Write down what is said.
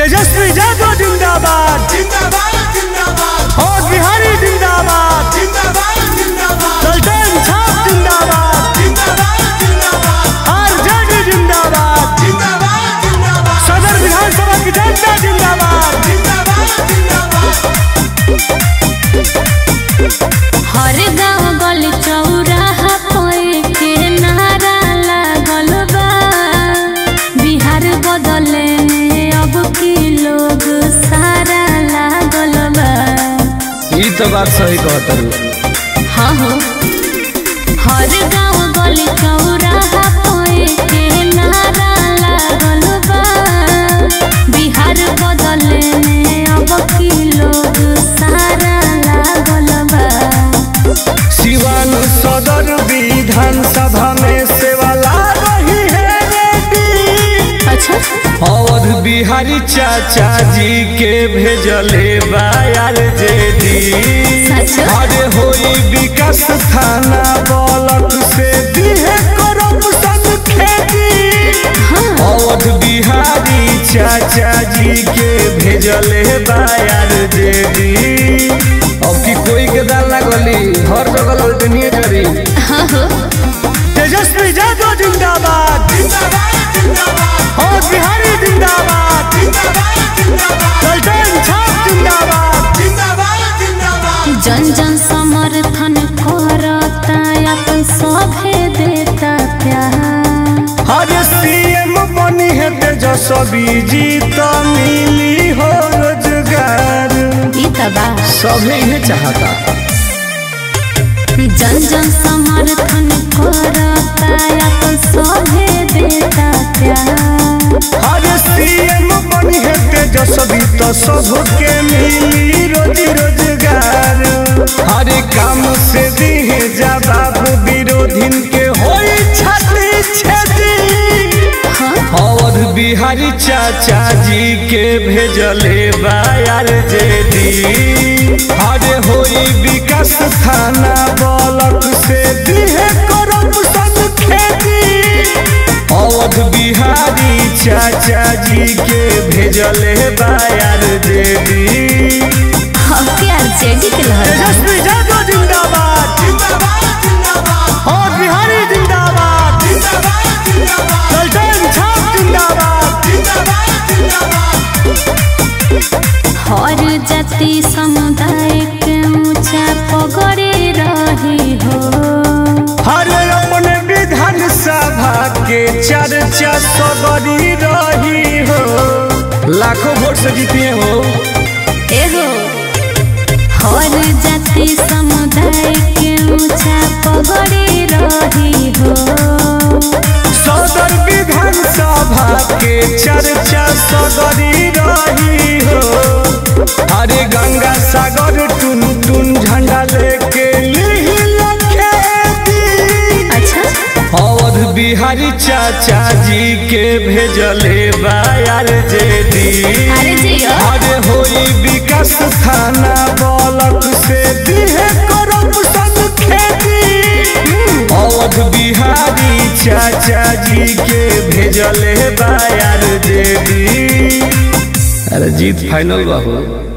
तेजस्वी यादव जिंदाबाद जिंदाबाद जिंदाबाद और बिहारी जिंदाबाद जिंदाबाद जिंदाबाद सुल्तान छाप जिंदाबाद जिंदाबाद जिंदाबाद आरजेडी जिंदाबाद जिंदाबाद जिंदाबाद सदर विधानसभा की जनता जिंदाबाद जिंदाबाद जिंदाबाद हर गाँव गली चौराहा पे के नारा लागल बा बिहार बदले में अब की लोग सारा लागल बा ई तो बात सही कहत हाँ हो हर गाँव गली चौराहा पे के नारा लागल बा बिहार बदले में अब की लोग सारा लागल बा सिवान सदर विधानसभा में सेवाला रही है रेड्डी अच्छा अवध बिहारी चाचा जी के भेजले बायर जेडी सच? अरे होई विकास थाना बलक से दिहे करप्शन खेती हाँ अवध बिहारी चाचा जी के भेजले बायर जेडी अब की कोई के दाल ना गली हर जगह ललटनिए जरी हाँ हो तेजस्वी यादव जिंदाबाद जिंदाबाद जिंदाबाद और बिहारी जिंदाबाद जिंदाबाद जिंदाबाद सुल्तान छाप जिंदाबाद जिंदाबाद जिंदाबाद जन जन समर्थन करता अपन सभे देता प्यार हर सीएम बनी है तेजस्वी जी तो मिली हो रोजगार ई तबा सभी ही चाहता जन जन समर्थन करता अपन सभे देता प्यार हर सीएम बनी है तेजस्वी तो सबके मिली रोजी रोजगार हर काम से दी जवाब विरोधीन के होई छाती छेदी हाँ अवध बिहारी चाचा जी के भेजले बायर जेडी अरे होई विकास थाना बलक से दिहे करप्शन खेती अवध बिहारी चाचा जी के भेजले बायर जेडी हम के आरजेडी के लहर तेजस्वी यादव जिंदाबाद जिंदाबाद जिंदाबाद और बिहारी जिंदाबाद जिंदाबाद जिंदाबाद सुल्तान छाप जिंदाबाद जिंदाबाद जिंदाबाद हर जाति समुदाय के ऊंचा पगड़े रही हो हर अपने विधान सभा के चर्चा सगरी रही हो लाखों वोट से जीती हो एहो हर जाति समुदाय के ऊंचा पगड़े रही हो सदर विधान सभा के चर्चा सगरी रही हो हरे गंगा सागर टुन टुन झंडा लेके लिहिल खेती अच्छा अवध बिहारी चाचा जी के भेजले बायर जेडी अरे जियो अरे होई विकास थाना बलक से दिहे करप्शन खेती अवध बिहारी चाचा जी के भेजले बायर जेडी अरे जीत फाइनल बा हो